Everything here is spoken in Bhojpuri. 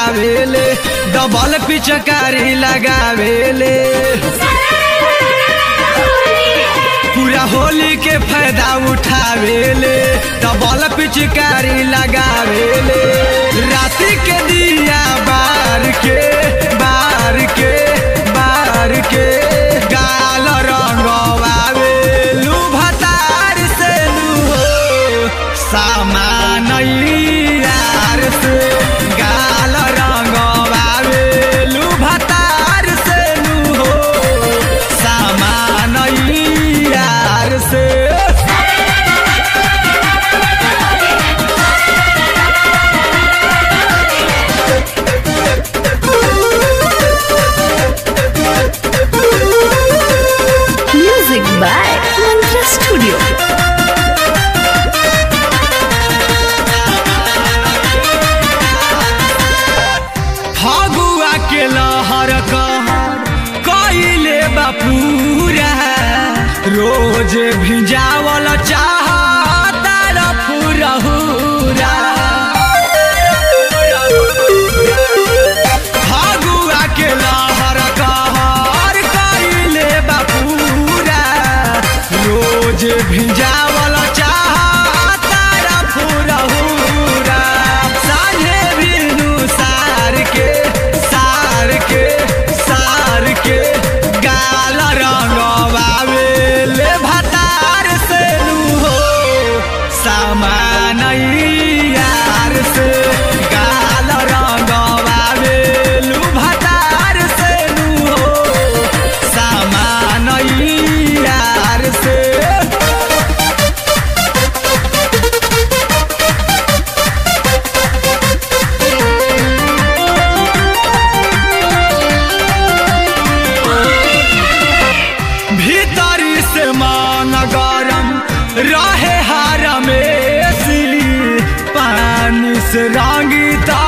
लगावेले डबल पिचकारी लगावेले पूरा होली के फायदा उठावेले डबल पिचकारी लगावेले राति के दिया बार के बार के बार के गाल रंगवावे लू भतार से लू हो सामान यार से गाल रंगवावे लू भतार से लू हो सामान यार से Music by Mantra Studio. Phagua के लहर कइले बापूरा रोज भिजावल चाहता फुरहुरा फगुआ के लहर कहर कइले बापूरा रोज भिजावल चाहता फुरहुरा साझे बिनु सार के सार के सार के गाल रंगवावे ले भतार से लू हो सामान यार से गाल रंगवावे लू भतार से लू हो सामान यार से भीतरी से मान गरम रहे हार में पानी से रंगी ता